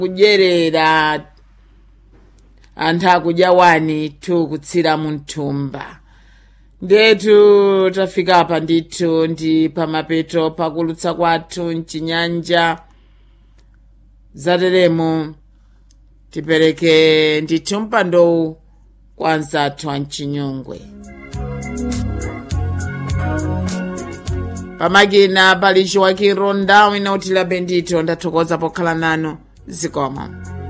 kudyerera anthu akudya wani tu kutsira mu mthumba ndetu tafika apa ndithu ndi pamapeto pakulutsa kwathu mchinyanja zateremo tipereke ndithu mpandowu kwa anzathu a mchinyongwe pamakina pali chiwakiro ndawu ina utila bendito ndathokoza pokhala nanu zikomo